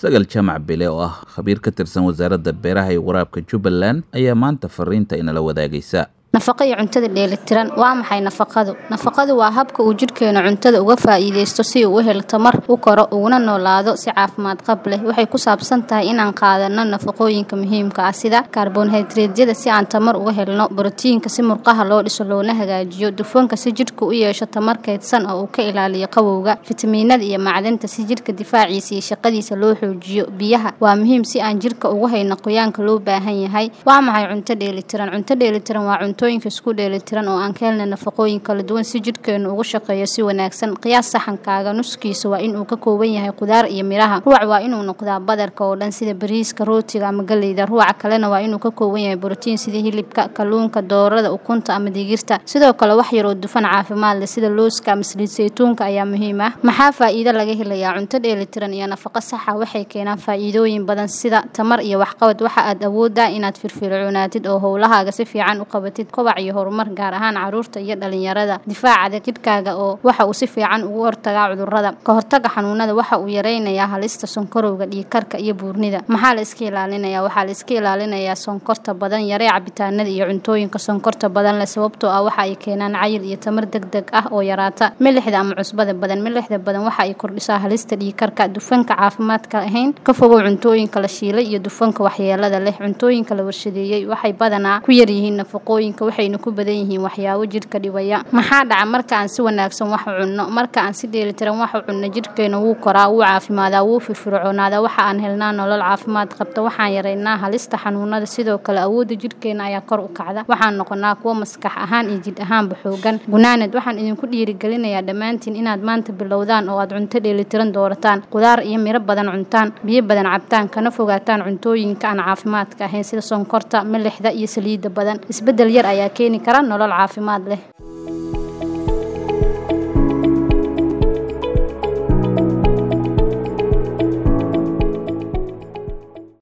sagal jaamac bile oo ah khabiir ka tirsan wasaaradda beeraha iyo waraabka jubbaland ayaa maanta fariinta inala wadaagaysa nafaqo iyo cuntada dheelitiran waa maxay nafaqadu nafaqadu waa habka uu jidhkeenu cuntada uga faa'iidaysto si uu u helo tamar u koro uguna noolaado si caafimaad qab leh waxay ku saabsan tahay inaan qaadano nafaqooyinka muhiimka ah sida kaarboonhaydraydyada si aan tamar uga helno borotiinka si murqaha loo dhiso loona hagaajiyo dufanka si jidhka u yeesho tamar kaydsan oo uu ka ilaaliyo qabowga fitamiinada iyo macdanta si jidhka difaaciisa iyo shaqadiisa loo xoojiyo biyaha waa muhiim si aan jidhka ugu hayno qoyaanka loo baahan yahay waa maxay cunto dheelitiran cunto dheelitiran waa cuntooyinka isku dheelitiran oo aan ka helna nafaqooyin kala duwan si jidhkeenu ugu shaqeeyo si wanaagsan qiyaas saxankaaga nuskiisa waa inuu ka kooban yahay qudaar iyo miraha ruuc waa inuu noqdaa badarka oo dhan sida bariiska rootiga ama galeyda ruuca kalena waa inuu ka kooban yahay borotiin sida hilibka kalluunka doorada ukunta ama digirta sidoo kale wax yaroo dufan caafimaad leh sida looska ama saliid saytuunka ayaa muhiim ah maxaa faa'iido laga helayaa cunto dheelitiran iyo nafaqo saxa waxay keenaan faa'iidooyin badan sida tamar iyo waxqabad waxa aad awoodaa inaad firfircoonaatid oo howlahaaga si fiican u qabatid kobac iyo horumar gaar ahaan caruurta iyo dhalinyarada difaaca jidhkaaga oo waxa uu si fiican ugu hortagaa cudurrada ka hortaga xanuunada waxa uu yareynayaa halista sonkorowga dhiigkarka iyo buurnida maxaa la iska ilaalinayaa waxaa la iska ilaalinayaa sonkorta badan yaree cabitaanada iyo cuntooyinka sonkorta badan leh sababtoo ah waxa ay keenaan cayil iyo tamar deg deg ah oo yaraata milixda ama cusbada badan milixda badan waxa ay kordhisaa halista dhiigkarka dufanka caafimaadka ahayn ka fogow cuntooyinka la shiilay iyo dufanka waxyeelada leh cuntooyinka la warshadeeyey waxay badanaa ku yaryihiin nafaqooyinka waxayna ku badan yihiin waxyaabo jidhka dhibaya maxaa dhaca marka aan si wanaagsan wax u cunno marka aan si dheelitiran wax u cunno jidhkeena wuu koraa wuu caafimaadaa wuu firfircoonaadaa waxa aan helnaa nolol caafimaad qabta waxaan yaraynaa halista xanuunada sidoo kale awoodda jidhkeena ayaa kor u kacda waxaan noqonaa kuwo maskax ahaan iyo jidh ahaanba xoogan gunaanad waxaan idinku dhiirigelinayaa dhammaantiin inaad maanta bilowdaan oo aad cunto dheelitiran doorataan qudaar iyo miro badan cuntaan biyo badan cabtaan kana fogaataan cuntooyinka aan caafimaadka ahayn sida sonkorta milixda iyo saliidda badan isbeddel yar ayaa keeni kara nolol caafimaad leh